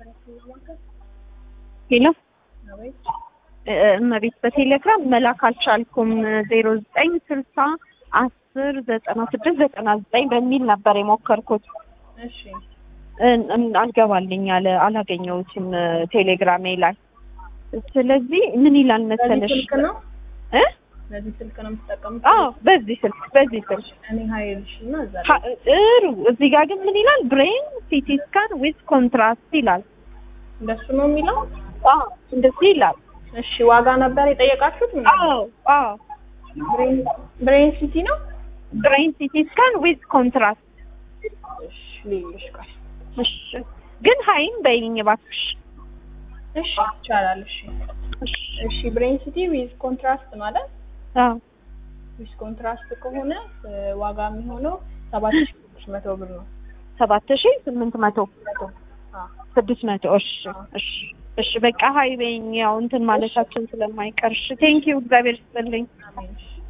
ሄሎ እመቤት በቴሌግራም መላክ አልቻልኩም። ዜሮ ዘጠኝ ስልሳ አስር ዘጠና ስድስት ዘጠና ዘጠኝ በሚል ነበር የሞከርኩት። እሺ እን- እን- አልገባልኝ አለ አላገኘሁትም ቴሌግራሜ ላይ። ስለዚህ ምን ይላል በዚህ መሰለሽ ስልክ ነው እ በዚህ ስልክ ነው የምትጠቀሙት? አዎ በዚህ ስልክ በዚህ ስልክ እኔ ሀይልሽ እና እዛ ላይ ሀ- ጥሩ። እዚህ ጋር ግን ምን ይላል? ብሬን ሲቲ ስካን ዊዝ ኮንትራስት ይላል። እንደሱ ነው የሚለው። አዎ እንደዚህ ይላል። እሺ ዋጋ ነበር የጠየቃችሁት? ምን አዎ አዎ ብሬን ብሬን ሲቲ ነው? ብሬን ሲቲ ስካን ዊዝ ኮንትራስት። እሺ ልዩሽ ቃል እሺ ግን ሀይም በይኝ እባክሽ። እሺ ይቻላል። እሺ እሺ እሺ ብሬን ሲቲ ዊዝ ኮንትራስት ማለት አዎ ዊዝ ኮንትራስት ከሆነ እ፣ ዋጋ የሚሆነው ሰባት ሺህ ስድስት መቶ ብር ነው። ሰባት ሺህ ስምንት መቶ መቶ አዎ ስድስት መቶ እሺ እሺ እሺ በቃ ሀይ በይኝ። ያው እንትን ማለታችን ስለማይቀር እሺ ቴንኪው እግዚአብሔር ይስጥልኝ። አሜን። እሺ